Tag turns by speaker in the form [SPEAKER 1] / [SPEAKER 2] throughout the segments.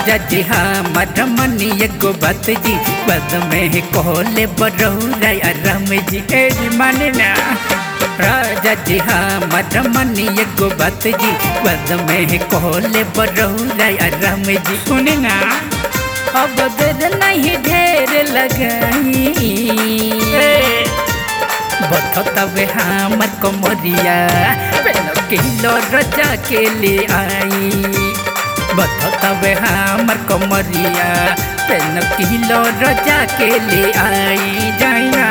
[SPEAKER 1] राजा जी हमर मनी एगो बात जी बद में कोले बरौरा राम जी ए जी माने ना राजा जी हमर मनी एगो बात जी बद में कोले बरौरा राम जी सुने ना अब देर नहीं ढेर लगाई बथतवे हमर कमरिया पेन किलो रजा के ले आई बथतवे हमर कमरिया पेन किलो रजा के ले आई जाइना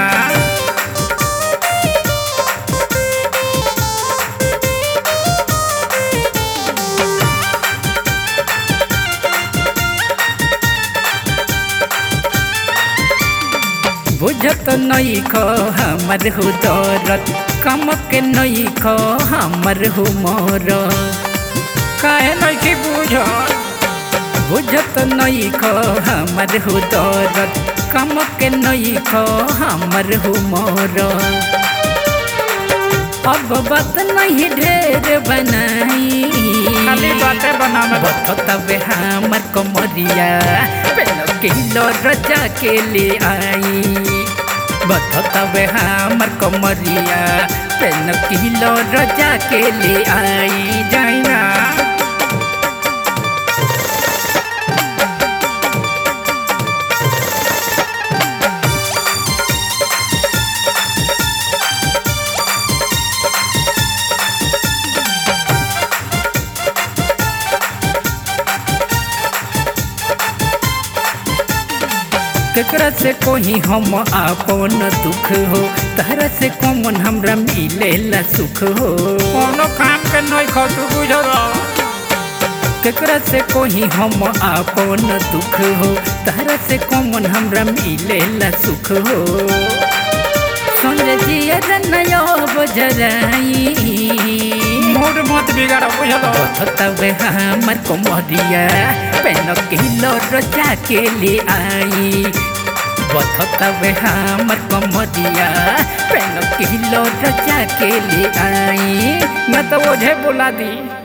[SPEAKER 1] बुझत नहीं खो हमर हो दौरत कम के नहीं खो हमर हो मोर काहे नहीं की बुझत बुझत नहीं खो हमर हो दौरत कम के नहीं खो हमर हो मोर अब बात नहीं ढेर बनाई
[SPEAKER 2] खाली बातें बनावे
[SPEAKER 1] बततवे हमर कमरिया पेन किलो रजा के ले आई बततवे हमर कमरिया पेन किलो रजा के ले आई जाइना केकरा से कोही हम आपन दुख हो तहरा से कौन हमरा मिलेला सुख हो
[SPEAKER 2] कोनो काम के नहीं खो तू बुझल
[SPEAKER 1] केकरा से कोही हम आपन दुख हो तहरा से कौन हमरा मिलेला सुख हो सुन जिया नयो बजराई
[SPEAKER 2] मूड मत बिगाड़ बुझल
[SPEAKER 1] तबे हमर कोमरिया पेन किलो रजा के ले आई बथतवे हमर कोमरिया पेन किलो रजा के ले आई
[SPEAKER 2] मैं तो ओझे बुला दी